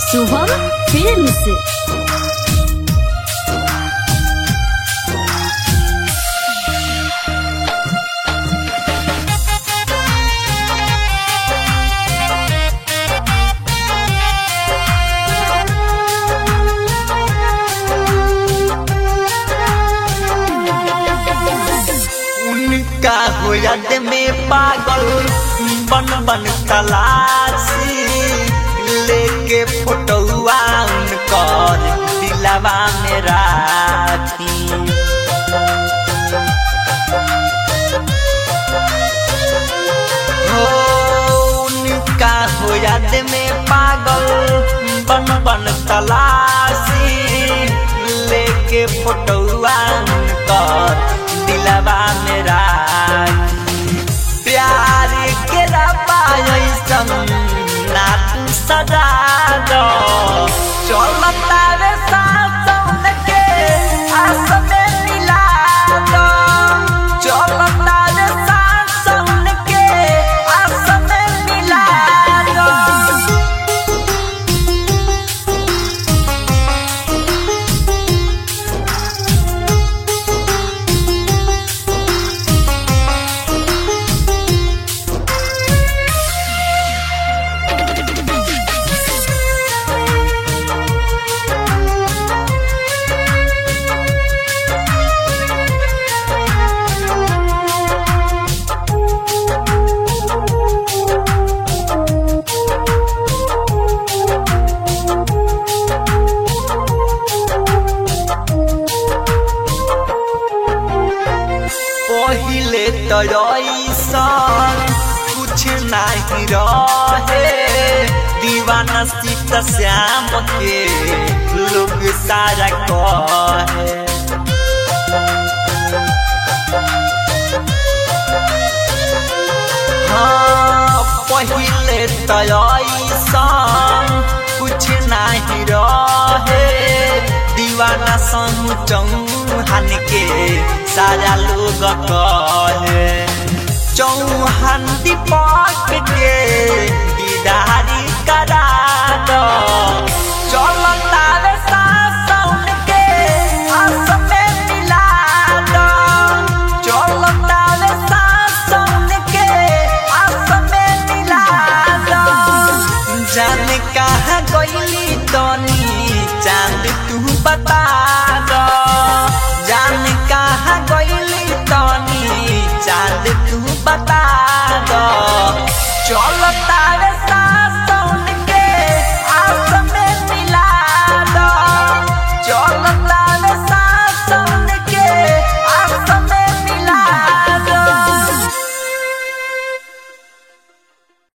Shubham films उनका हो याद में पागल बन बन तलाशी लेके फोटोआ उनकर दिलवा में राखी हो उनका हो याद में पागल बन बन तलाशी लेके फोटोआ उनकर दिलवा में राखी प्यार के रबा ऐसन ना तू सजा दो चलता रे सासन के आस में मिला दो चलता रे सासन के आस में मिला दो पहिले तो ऐसन कुछ नहीं रहे दीवाना सीता श्याम के लोग सारा कहे हाँ पहिले तो ऐसन कुछ नहीं रहे दीवाना संग चौहान के सारा लोग कहे चौहान दीपक के दीदारी करा दो चलता रे सासन के आस में मिला दो चलता रे सासन के आस में मिला दो जाने कहाँ गईली तनी चांद तू बता